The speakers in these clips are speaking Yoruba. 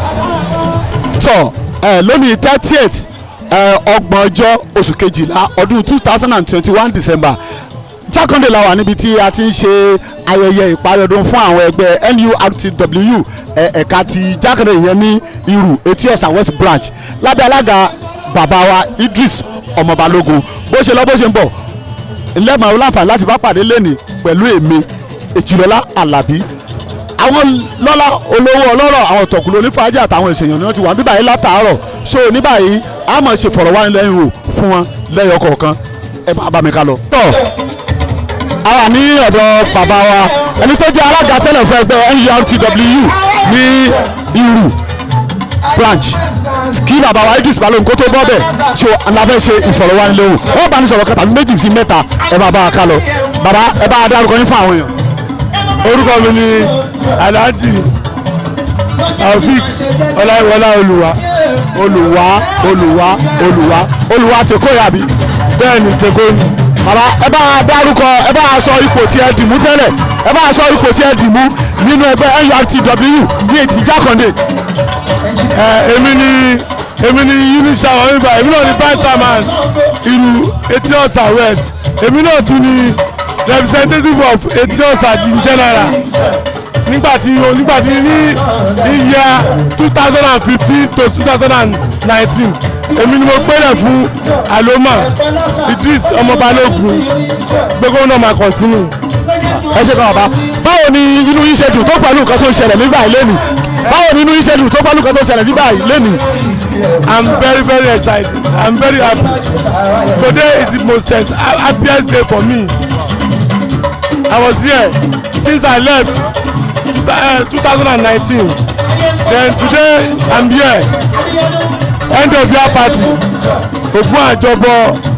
tọ ẹ lónìí thirtieth ọgbọ̀n ọjọ́ oṣù kejìlá ọdún two thousand and twenty one december jákàndé la wà níbi tí a ti ń ṣe ayẹyẹ ìparí ọdún fún àwọn ẹgbẹ́ nurtw ẹ- ẹ̀ka ti jákàndé yẹn ní irú etí ọ̀sà west branch lábẹ́ alága bàbá wa idris ọmọbalógun bó ṣe lọ bó ṣe ń bọ̀ ńlẹ́mọ̀ láǹfààní láti bá pàdé lẹ́nìí pẹ̀lú èmi èjìlọ́lá alábí àwọn lọ́lá olówó ọlọ́rọ̀ àwọn tọ̀kùlù onífàájì àtàwọn ìṣèyàn ni wọ́n ti wà níbà yìí látàárọ̀ so ní báyìí a máa ṣe fọ̀rọ̀wánilẹ́yìn wò fún wọn lẹ́yọ kọ̀ọ̀kan ẹ máa bá mi ká lọ. tọ́ a wà ní ọ̀dọ̀ bàbá wa ẹni tó jẹ́ alága tẹ́lẹ̀ fún ẹgbẹ́ nurtw ní irú branch kí bàbá wa idris balógun kó tó bọ́ bẹ̀ so la fẹ́ ṣe ìfọ̀rọ̀wánilẹ́yìn wọ́n bá ní sọ̀rọ̀ kan tàbí méjì sí mẹ́ta ẹ máa bá wa ká lọ bàbá ẹ bá a dárúkọ yín fún àwọn èèyàn. orúkọ mi ni alhaji taofik ọláìwọlá olùwà olùwà olùwà olùwà olùwà ti kó yàbí. bẹ́ẹ̀ ni tèkó ni bàbá ẹ bá a dárúkọ ẹ bá a sọ ipò tí ẹ dìmú tẹ́lẹ̀ ẹ bá a sọ ipò tí ẹ dìmú nínú ẹgbẹ́ nurtw ní ètí jákàndé. ẹ èmi ni èmi ni unisa wọn nígbà èmi náà ni vice chairman ìlú etí ọ̀sà west èmi náà tún ni representative of etí ọ̀sà in general nígbà tí nígbà tí ní ìyá two thousand and fifteen to two thousand and nineteen èmi ni mo gbélé fún aloma idris ọmọbalógun gbogbo náà máa continue. ẹ ṣe kàn bàbá báwo ni inú yín ṣe dùn tó pẹ̀lú nǹkan tó ń ṣẹlẹ̀ nígbà yìí lẹ́nu báwo ni inú yín ṣe dùn tó pẹ̀lú nǹkan tó ń ṣẹlẹ̀ nígbà yìí lẹ́nu. I'm very very excited. I'm very happy. Today is the most sent- ha- happiest day for me. I was here since I left uh, 2019. Then today I'm here. End of year party. Ogun Ajobo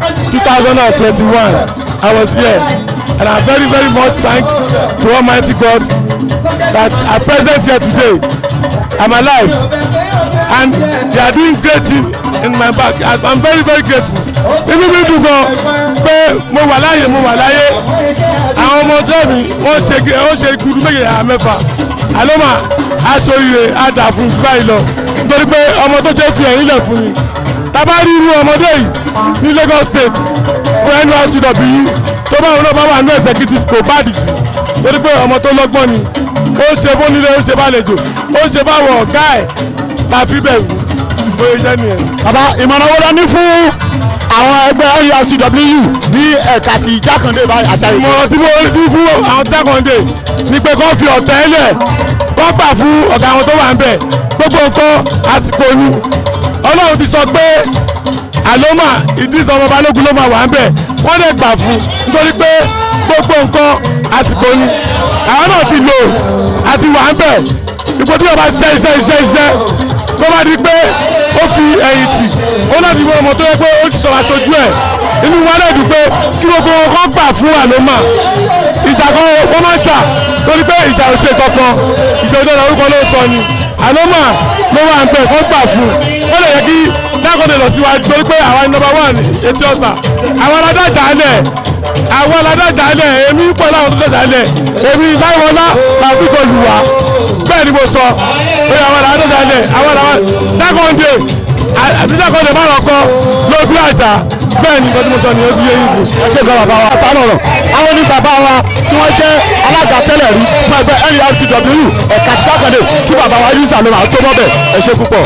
2021. I was here. And I'm very very much thanks to Almighty God that I'm present here today. I'm alive and they are doing great thing in my back I- i'm very very grateful inú mi dùn gan pé mo wà láàyè mo wà láyé àwọn ọmọ ọjọ́ mi wọ́n ṣe gé- wọ́n ṣe gudu méje àá mẹ́fà àlọ́mà aṣọ ire àdà fún jù báyìí lọ nítorí pé ọmọ tó ṣe fi ẹ̀yìn lẹ̀ fún mi tábà rí irú ọmọdé yìí ní Lagos State fún nurtw yìí tó bá wọn náà bá wà ní executive kò bá dì jù torí pé ọmọ tó lọ́gbọ́n ni ó ń ṣe fónílé ó ń ṣe bálejò ó ń ṣe fáwọn ọ̀gá ẹ̀ tá a fi bẹ̀rù bóyá jẹ́ nìyẹn. bàbá ìmọ̀ràn wo la ní fún àwọn ẹgbẹ́ nurtw ní ẹ̀ka ti jákàndé báyìí àti àyè. ìmọ̀ràn tí mo ní fún àwọn jákàndé ni pé kó fi ọ̀tẹ̀ lẹ̀ kó gbà fún ọ̀gá àwọn tó wà ń bẹ̀ gbogbo nǹkan àsìkò ni ọlọ́run ti sọ pé àlọ́mà Idris ọmọ balógun ló máa wà ń bẹ̀ wọ́n lè gbà fún nítorí pé gbogbo nǹkan àsìkò ni àwọn náà ti lò àti wà ń bẹ̀ ipò tí wọ́n bá ṣiṣẹ́ iṣẹ́ iṣẹ́ iṣẹ́ tó bá di pé ó fi ẹ̀yìn tì ó náà ti mọ ọmọ tó yẹ pé ó ti sọ aṣojú ẹ̀ inú wa náà dùn pé kí gbogbo wọn kọ́ gbà fún àlọ́mà ìjà kan ó máa ń jà torí pé ìjà ò ṣe kankan ìjà ò dára orúkọ ló sọ ni àlọ́mà ló wà ń bẹ̀ kọ́ gbà fún ó lè yẹ kí dákọ̀dé lọ síwájú torí pé àwa ni nọ́mbà one etí ọ̀sà àwọn aládájà alẹ̀ àwọn aládájà alẹ̀ èmi pẹ̀lú àwọn tó dájà alẹ̀ èmi láìwọlá làbí kò lù wá bẹ́ẹ̀ ni mo sọ pé àwọn aládájà alẹ̀ àwọn aláwọ̀ dákọ̀dé àbí dákọ̀dé má lọ kọ́ lójú àjà bẹ́ẹ̀ ni nǹkan tí mo sọ ni ó ti yé yìí sí. ẹ ṣe gan bàbá wa àtàwọn ọ̀rọ̀ àwọn ní bàbá wa tí wọ́n jẹ́ alága tẹ́lẹ̀ rí fún ẹgbẹ́ nurtw ẹ̀ka ti jákàndé tí bàbá wa yusuf aloma tó bọ́ bẹ̀ ẹ ṣe púpọ̀.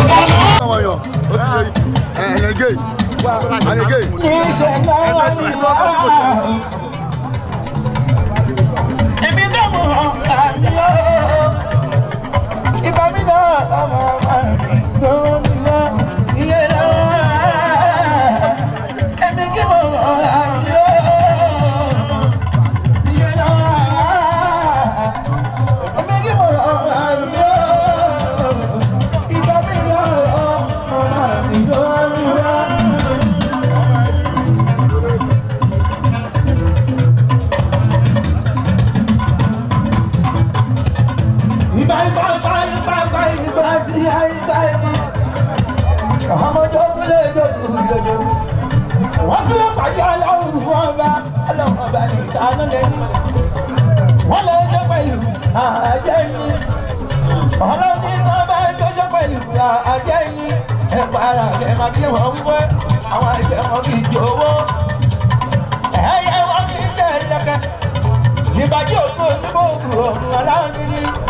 Èmi náà mọ̀ àmì ó. Ìbá mi náà ọmọ àmì gbọ́n mi náà. Iye náà. Èmi kí mo mọ̀ àmì ó. Iye náà. Èmi kí mo mọ̀ àmì ó. Ìbá mi náà ọmọ àmì gbọ́n mi náà. Ìgbà ìgbà ìgbà ìgbà ìgbà ìgbà tí a ìgbà ìgbà. Ọmọdé òkúlé ìjọba ìjọba. Wọ́n sì lè pàdé aláwọ̀ wọn bá aláwọ̀ bá ní ìdáná lẹ́yìn. Wọ́n lè ṣe pẹ̀lú àjẹ́ ní. Ọlọ́run ní wọ́n bá jọṣọ́ pẹ̀lú máa bí wọn wípé àwọn ẹgbẹ́ wọn kì í jowó ẹ̀yẹ wọn kì í jẹ́ ẹ̀dẹ́kẹ́ ìbàjẹ́ òkú onímọ̀ òkú ọ̀hún aláwọ̀ níní